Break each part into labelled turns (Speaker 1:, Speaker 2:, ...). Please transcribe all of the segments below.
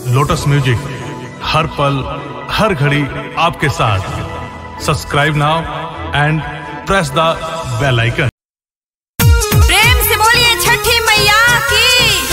Speaker 1: lotus music हर पल हर घड़ी आपके साथ subscribe now and press the bell icon
Speaker 2: प्रेम से बोलिए छठी मैया की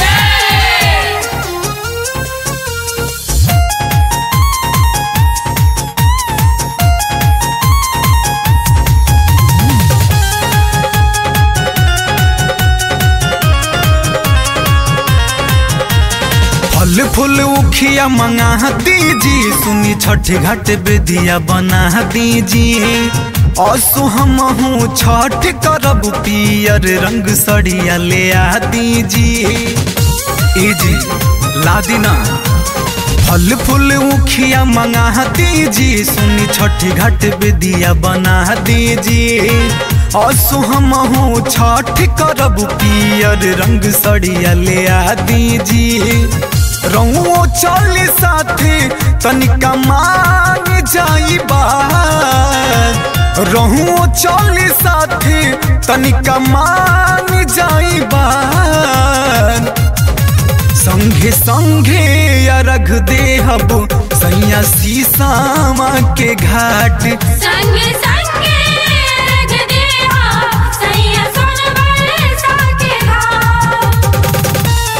Speaker 3: फल फूल उखिया मंगा दीजी सुनी छठ घाट बेदिया बना दीजी असु हम हूँ छठ करब पियर रंग सड़िया ले आ दीजी ए जी ला दीना फल फूल उखिया मंगा दीजी सुनी छठ घाट बेदिया बना दीजी असु हम हूँ छठ करब पियर रंग सड़िया ले आ दीजी रहुओ चल साथे तनिका मान जाई बात रहुओ चल साथे तनिका मान जाई बात संघे संघे अरघ देहब सैया सीसामा के घाट
Speaker 2: संगे संगे रख दे हो सैया सोनवाल साके घाट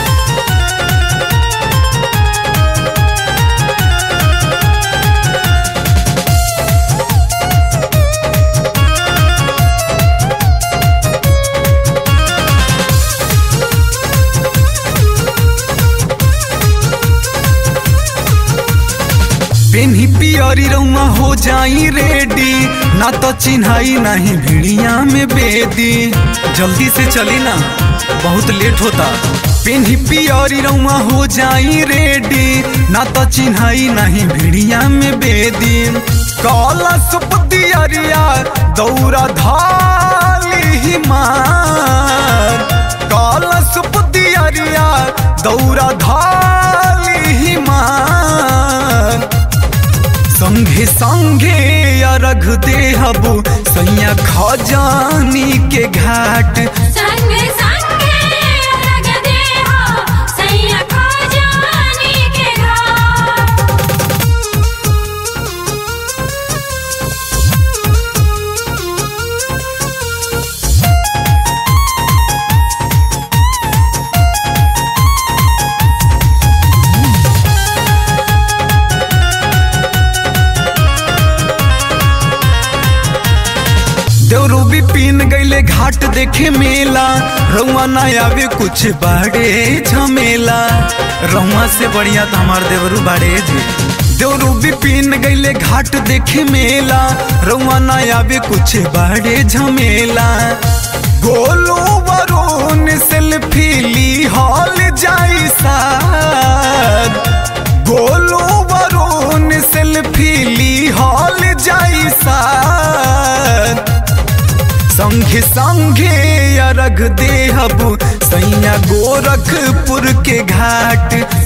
Speaker 3: पेन्ही पियरी रउआ हो जाई रेडी ना तो चिन्हाई नहीं भिड़िया में बेदी जल्दी से चली ना बहुत लेट होता पेन्ही पियरी रउआ हो जाई रेडी ना तो चिन्हाई नहीं भिड़िया में बेदी काला सुपतियरिया दौरा धाली मार काला सुपतियरिया दौरा धाली मार संघे संघे अरघ देहबु सैया खजानी के घाट
Speaker 2: संगे संगे रख दे हो सैया खजानी के घाट
Speaker 3: देवरू भी पीन गईले घाट देखे मेला रउआ ना आवे कुछ बाड़े झमेला रउआ से बढ़िया तो हमार देवरू बाड़े जी देवरू भी पीन गईले घाट देखे मेला रउआ ना आवे कुछ बाड़े झमेला गोलू वरुण सेल्फी ली हॉल जाई साथ गोलू वरुण सेल्फी ली हॉल जाई साथ संघे संघे अरघ देहबु सैया गोरखपुर के घाट